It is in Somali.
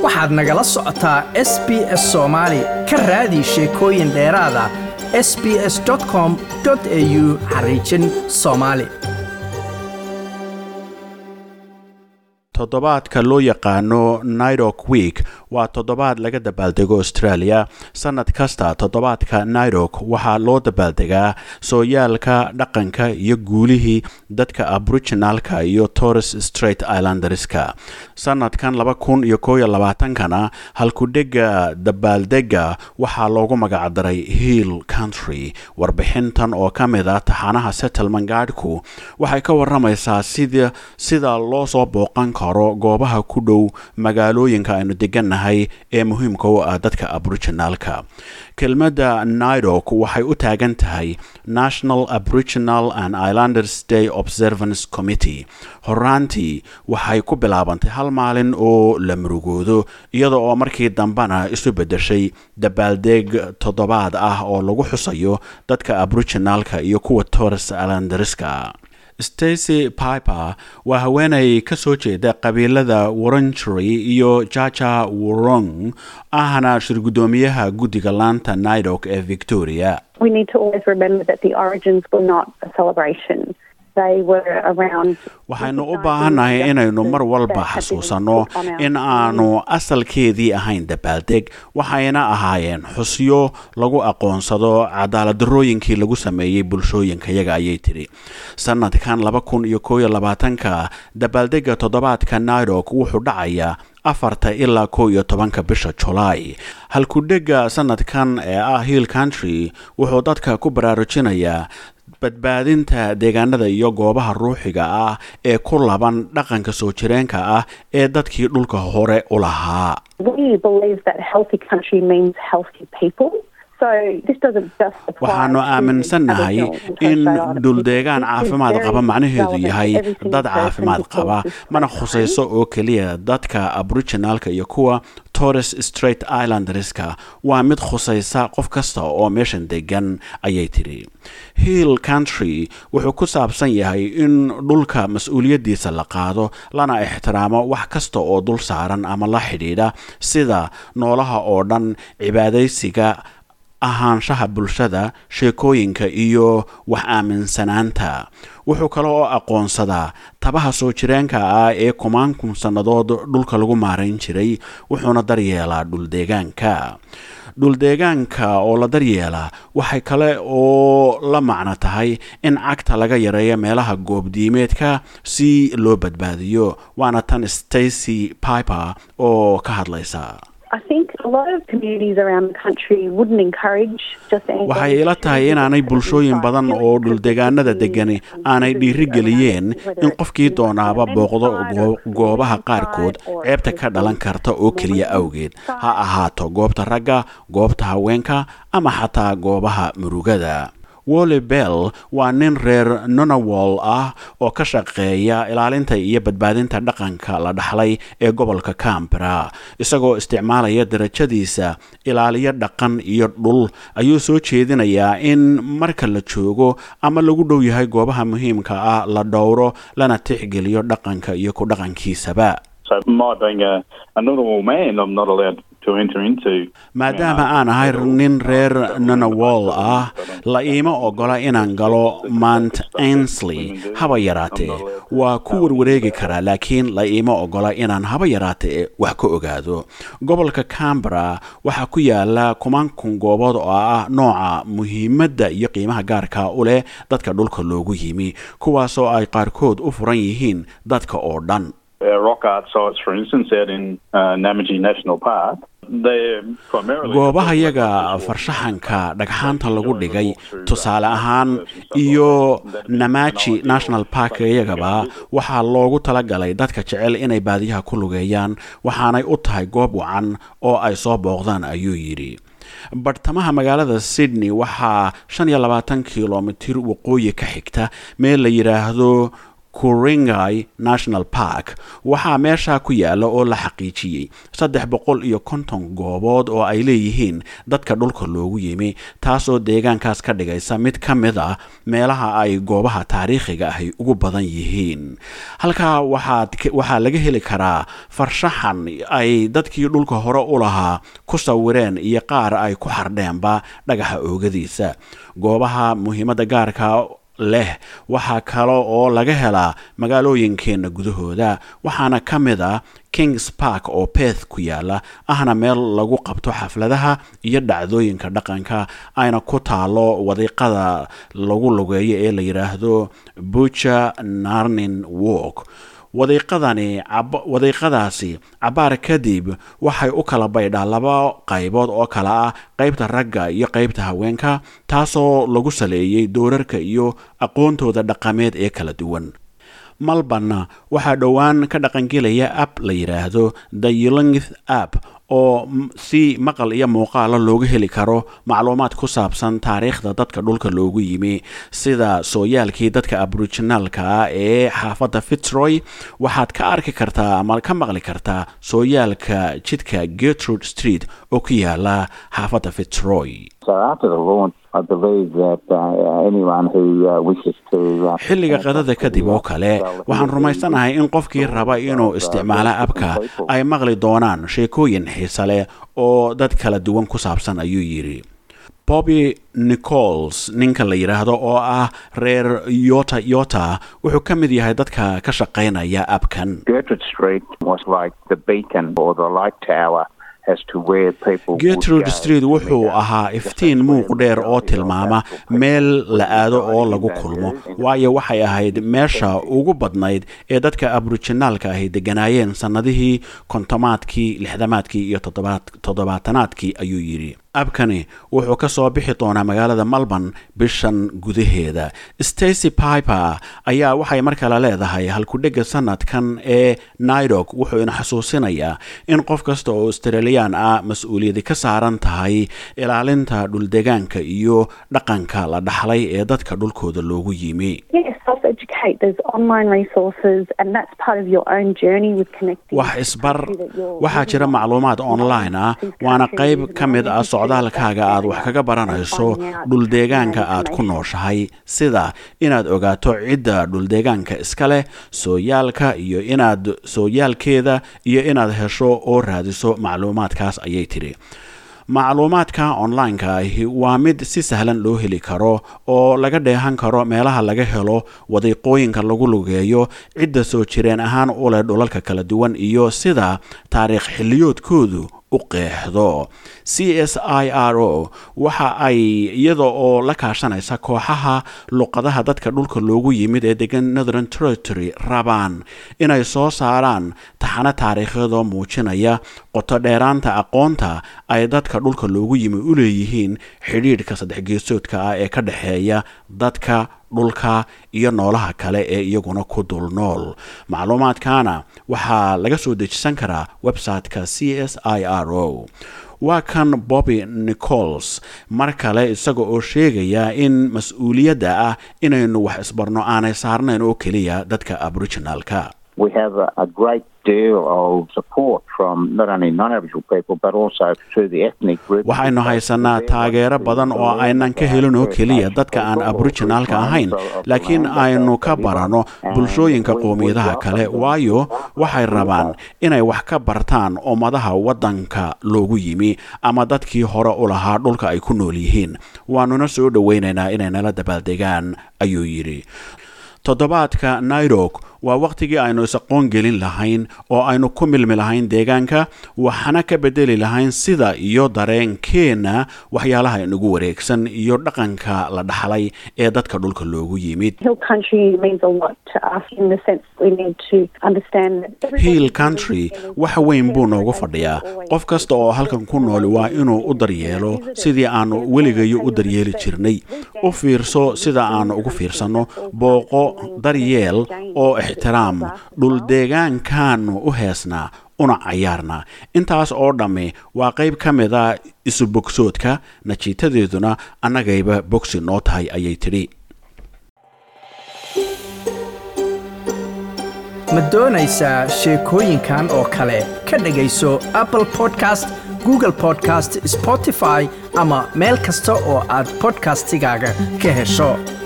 waxaad nagala socotaa s b s soomaali ka raadi sheekooyin dheeraada s b s com au xariijin soomaali toddobaadka loo yaqaano nairok week waa toddobaad laga dabaaldego australia sanad kasta toddobaadka nairok waxaa loo dabaaldegaa sooyaalka dhaqanka iyo guulihii dadka aboriginalka iyo torres straight islanderska sanadkan laba kun iyo kooiyo labaatankana halkudhega dabaaldega waxaa loogu magacdaray hill country warbixintan oo ka mid a taxanaha settlement gaadhku waxay ka waramaysaa sida sida loo soo booqan karo goobaha ku dhow magaalooyinka aynu degannahay ee muhiimka u ah dadka aboriginalka kelmadda nairok waxay u taagan tahay national aboriginal and islanders day observance committee horaantii waxay ku bilaabantay hal maalin oo la murugoodo iyada oo markii dambena isu beddeshay dabaaldeeg toddobaad ah oo lagu xusayo dadka aboriginalka iyo kuwa torres islanderska stacy piper waa haweenay ka soo jeeda qabiilada warrangery iyo jaja worong ahna shir guddoomiyaha guddiga laanta nairok ee victoria waxaynu u baahannahay inaynu mar walba xasuusanno in aanu asalkeedii ahayn dabaaldeg waxayna ahaayeen xusyo lagu aqoonsado cadaaladdarooyinkii lagu sameeyey bulshooyinkayaga ayay tidhi sanadkan laba kun iyo kooiyo labaatanka dabaaldega toddobaadka nairok wuxuu dhacayaa afarta ilaa kow iyo tobanka bisha julaay halkudhega sanadkan ee ah hill country wuxuu dadka ku baraarujinayaa badbaadinta deegaanada iyo goobaha ruuxiga ah ee ku laban dhaqanka soo jireenka ah ee dadkii dhulka hore u lahaa waxaanu aaminsannahay in dhuldeegaan caafimaad qaba macnaheedu yahay dad caafimaad qaba mana khusayso oo keliya dadka aboriginalka iyo kuwa torres straight islanderska waa mid khusaysa qof kasta oo meeshan degan ayay tidhi hill country wuxuu ku saabsan yahay in dhulka mas-uuliyaddiisa la qaado lana ixtiraamo wax kasta oo dul saaran ama la xidhiidha sida noolaha oo dhan cibaadaysiga ahaanshaha bulshada sheekooyinka iyo wax aaminsanaanta wuxuu kale oo aqoonsadaa tabaha soo jireenka ah ee kumaan kun sannadood dhulka lagu maarayn jiray wuxuuna daryeelaa dhuldeegaanka dhuldeegaanka oo la daryeelaa waxay kale oo la macno tahay in cagta laga yareeyo meelaha goobdiimeedka si loo badbaadiyo waana tan stacy piper oo ka hadlaysa waxay ila tahay inaanay bulshooyin badan oo dhuldeegaanada degani aanay dhiirigeliyeen in qofkii doonaaba booqdo goobaha qaarkood ceebta ka dhalan karta oo keliya awgeed ha ahaato goobta ragga goobta haweenka ama xataa goobaha murugada wolly bell waa nin reer nonowol ah oo ka shaqeeya ilaalinta iyo badbaadinta dhaqanka la dhaxlay ee gobolka cambera isagoo isticmaalaya darajadiisa ilaaliyo dhaqan iyo dhul ayuu soo jeedinayaa in marka la joogo ama lagu dhow yahay goobaha muhiimka ah la dhowro lana tixgeliyo dhaqanka iyo ku dhaqankiisaba maadaama aan ahay nin reer nonowol ah la iima ogola inaan galo mount ansley haba yaraatee waa ku warwareegi karaa laakiin la iima ogola inaan haba yaraatee wax ka ogaado gobolka cambera waxaa ku yaala kumaan kun goobood oo ah nooca muhiimadda iyo qiimaha gaarka u leh dadka dhulka loogu yimi kuwaasoo ay qaarkood u furan yihiin dadka oo dhan goobaha yaga farshaxanka dhagxaanta lagu dhigay tusaale ahaan iyo namaji national park iyagaba waxaa loogu talagalay dadka jecel inay baadiyaha ku lugeeyaan waxaanay u tahay goob wacan oo ay soo booqdaan ayuu yidhi bartamaha magaalada sydney waxaa shan iyo labaatan kilomitir waqooyi ka xigta meel la yidhaahdo kuringai national park waxaa meesha ku yaala oo la xaqiijiyey saddex boqol iyo konton goobood oo ay leeyihiin dadka dhulka loogu yimi taasoo deegaankaas ka dhigaysa mid ka mid ah meelaha ay goobaha taariikhiga ahy ugu badan yihiin halkaa waxaa laga heli karaa farshaxan ay dadkii dhulka hore u lahaa ku sawireen iyo qaar ay ku xardheenba dhagaxa oogadiisa goobaha muhiimadda gaarka leh waxaa kale oo laga helaa magaalooyinkeenna gudahooda waxaana ka mid ah kings park oo beth ku yaala ahna meel lagu qabto xafladaha iyo dhacdooyinka dhaqanka ayna ku taalo wadiiqada lagu lugeeyo ee la yidhaahdo buja narnin walk wadiiqadani wadiiqadaasi cabaar kadib waxay u kala baydhaa laba qaybood oo kale ah qaybta ragga iyo qaybta haweenka taasoo lagu saleeyey doorarka iyo aqoontooda dhaqameed ee kala duwan malbanna waxaa dhowaan ka dhaqangelaya app la yidhaahdo the yulingth app oo si maqal iyo muuqaala looga heli karo macluumaad ku saabsan taariikhda dadka dhulka loogu yimi sida sooyaalkii dadka aboriginaalka ah ee xaafadda fitzroy waxaad ka arki kartaa ama ka maqli kartaa sooyaalka jidka gertrude street oo ku yaala xaafadda fitzroy xilliga qadada kadib oo kale waxaan rumaysanahay in qofkii raba inuu isticmaalo abka ay maqli doonaan sheekooyin xiise leh oo dad kala duwan ku saabsan ayuu yidhi bobby nichols ninka la yidhaahdo oo ah reer yota yota wuxuu ka mid yahay dadka ka shaqaynaya abkan gertrude street wuxuu ahaa iftiin muuq dheer oo tilmaama meel la aado oo lagu kulmo waayo waxay ahayd meesha ugu badnayd ee dadka aboriginaalka ahy deganaayeen sannadihii kontomaadkii lixdamaadkii iyo toddobaatanaadkii ayuu yidhi abkani wuxuu ka soo bixi doonaa magaalada melbourne bishan gudaheeda stacy piper ayaa waxay mar kale leedahay halkudhega sanadkan ee naidok wuxuu ina xasuusinayaa in qof kasta oo australiyan ah mas-uuliyadi ka saaran tahay ilaalinta dhuldegaanka iyo dhaqanka la dhaxlay ee dadka dhulkooda loogu yimi wax isbar waxaa jira macluumaad online ah waana qayb ka mid ah socdaalkaaga aad wax kaga baranayso dhuldeegaanka aad ku nooshahay sida inaad ogaato cidda dhuldeegaanka iska leh sooyaalka iyo inaad sooyaalkeeda iyo inaad hesho oo raadiso macluumaadkaas ayay tidhi macluumaadka online-ka ahi waa mid si sahlan loo heli karo oo laga dheehan karo meelaha laga helo wadiiqooyinka lagu lugeeyo cidda soo jireen ahaan u leh dhulalka kala duwan iyo sida taariikh xilliyoodkoodu u qeexdo c s i r o waxa ay iyada oo la kaashanaysa kooxaha luqadaha dadka dhulka loogu yimid ee degan northern territory rabaan inay soo saaraan taxano taariikhyadoo muujinaya qoto dheeraanta aqoonta ay dadka dhulka loogu yimi u leeyihiin xidhiidhka saddex geesoodka ah ee ka dhexeeya dadka dhulka iyo noolaha kale ee iyaguna ku dul nool macluumaadkana waxaa laga soo dejisan karaa website-ka c s i r o waa kan bobby nichols mar kale isaga oo sheegaya in mas-uuliyadda ah inaynu wax isbarno aanay saarnayn oo keliya dadka aboriginalka waxaynu haysanaa taageero badan oo aynan ka helin oo keliya dadka aan aboriginaalka ahayn laakiin aynu ka barano bulshooyinka qowmiyadaha kale waayo waxay rabaan inay wax ka bartaan ummadaha waddanka loogu yimi ama dadkii hore u lahaa dhulka ay ku nool yihiin waanuna soo dhowaynaynaa inay nala dabaaldegaan ayuu yidhi toddobaadka nairok waa wakhtigii aynu is-aqoon gelin lahayn oo aynu ku milmi lahayn deegaanka waxaana ka bedeli lahayn sida iyo dareenkeenna waxyaalaha inagu wareegsan iyo dhaqanka la dhaxlay ee dadka dhulka loogu yimid hill country wax weyn buu noogu fadhiyaa qof kasta oo halkan ku nooli waa inuu u daryeelo sidii aanu weligayo u daryeeli jirnay u fiirso sida aanu ugu fiirsanno booqo daryeel oo ixtiraam dhuldeegaankaanu u heesnaa una cayaarnaa intaas oo dhammi waa qayb ka mid a isu bogsoodka najiitadeeduna annagayba bogsi noo tahay ayay tidhi ma doonaysaa sheekooyinkan oo kale ka dhegayso apple podcast google podcast spotify ama meel kasta oo aad bodkastigaaga ka hesho